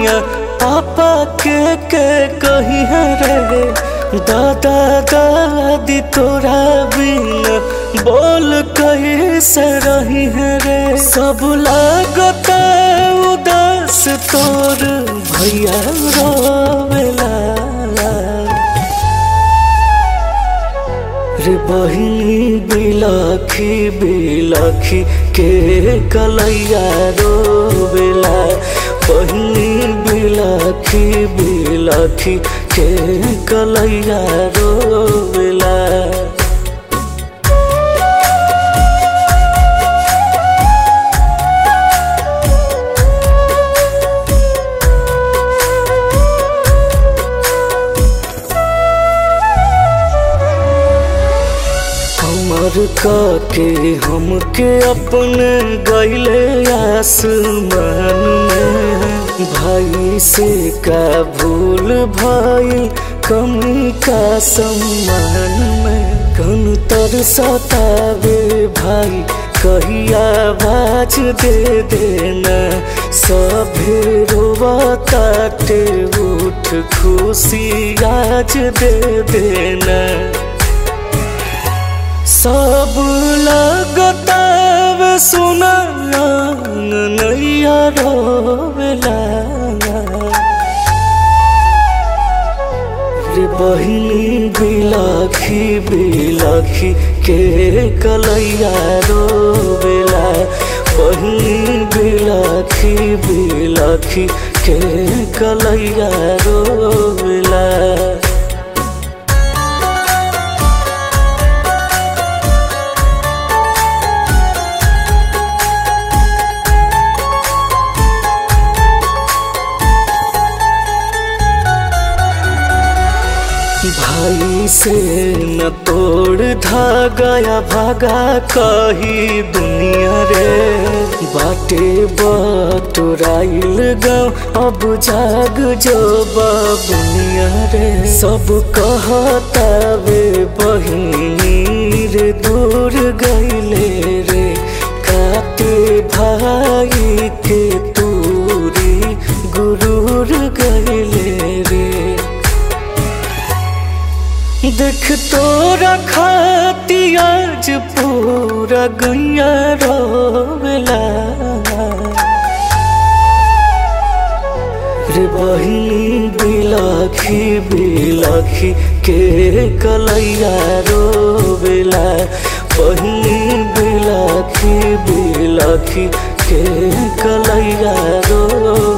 दुनिया पापा के के कही है रे दादा दादी तोरा बिना बोल कही से रही है रे सब लागता उदास तोर भैया रोवेला रे बहिनी बिलखी बिलखी के कलैया रोवेला बहिनी बिलखी बिलखी के कलैया रोवेला हमर के हमके अपने गैले आसमान में भाई से का भूल भाई कमी का सम्मान में कन तर सतावे भाई कहिया बाज दे देना सभे रोवताटे उठ खुशी आज दे देना सब लगताव सुना नैया रोवेला रे बहिनी बिलखी बिलखी के कलैया रोवेला बहिनी बिलखी बिलखी के कलैया रोवेला भाई से न तोड़ धागा भागा कही दुनिया रे बाटे बटुराइल गाँव अब जाग जो बुनिया रे सब कहता वे बहिनी रे दूर गईले रे काटे भाई के तूरी गुरूर गईले रे देख तोरा खाती आज पूरा गैया रोवेला रे बहिनी बिलखी बिलखी के कलैया रोवेला बहिनी बिलखी बिलखी के कलैया रो